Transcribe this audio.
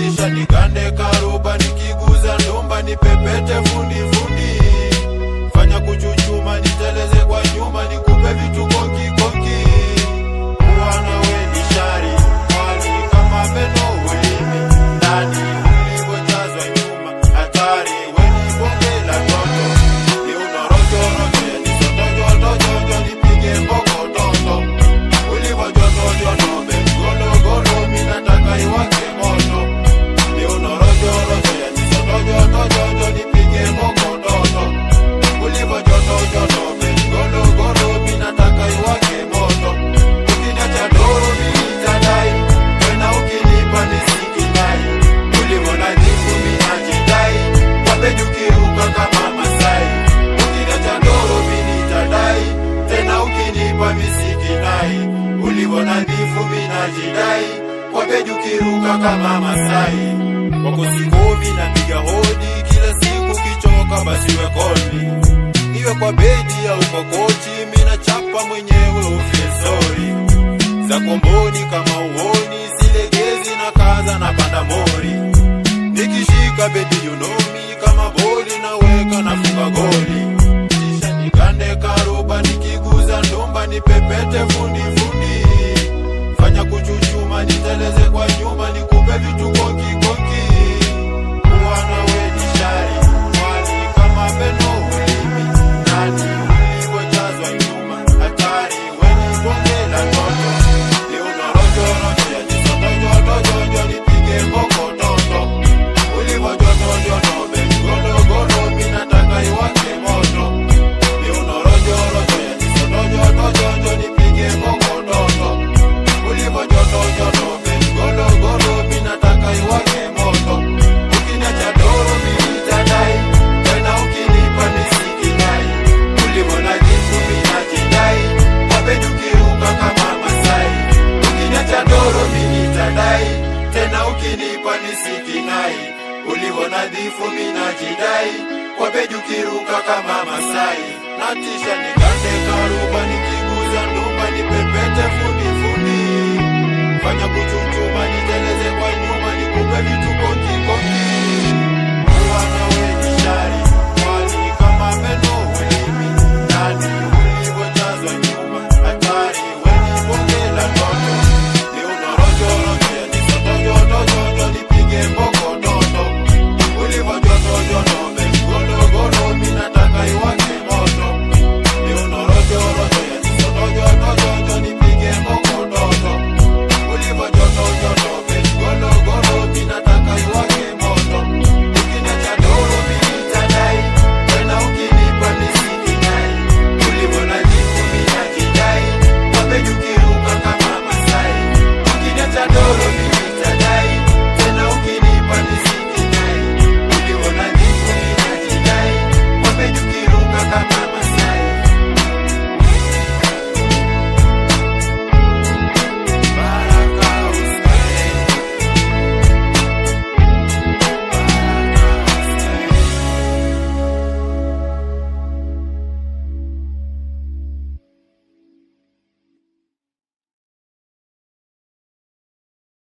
natisha nigande karuba nikiguza ndumba nipepete fundi fundi fanya kuchuchuma niteleze kwa nyuma nikupe vitu konki konki Bwana we ni shari mwali kama meno ulimi ndani ulivyojazwa nyuma hatari we ni bonge la toto ni unorojorojo yanisotojotojojo nipige mbokototo ulivyojotojotobe gologolo minataka iwake moto ni unorojorojo yanisotojotojojo nipige mbokototo ulivyojotojotobe gologolo minataka iwake moto ukiniacha doro minitadai tena ukinipa nisikidai ulivyo nadhifu minajidai wapejukiruka kama masai ukiniacha doro minitadai tena ukinipa misikidai ulivyo nadhifu minajidai wapejukiruka kama masai wako sikomi napiga hodi kila siku kichoka basi wekolmi iwe kwa bedi au kwa kochi mina chapa mwenyewe ufilsori za komboni kama uoni silegezi na kaza na panda mori nikishika bebi yunomi kama boli naweka nafunga goli kisha nikande karuba nikiguza ndumba nipepete fundi fundi fanya kuchuchuma niteleze kwa nyuma nikupe vitu konki konki Bwana we ni shari mwali kama meno ulimi ndani ulivyojazwa nyuma hatari we ni bonge la toto ni unorojorojo yajisotojotojojo nipige mbokototo ulivyojotojotobe gologolo minataka iwake moto ni unorojorojo yajisotojotojojo nipige mbokototo ulivyojotojotobe gologolo minataka iwake moto ukiniacha doro minitadai tena ukinipa misikidai ulivyo nadhifu minajidai wapejukiruka kama masai ukiniacha doro minitadai tena ukinipa nisikinai ulivyo nadhifu minajidai wapejukiruka kama masai natisha nigande karuba nikiguza ndumba nipe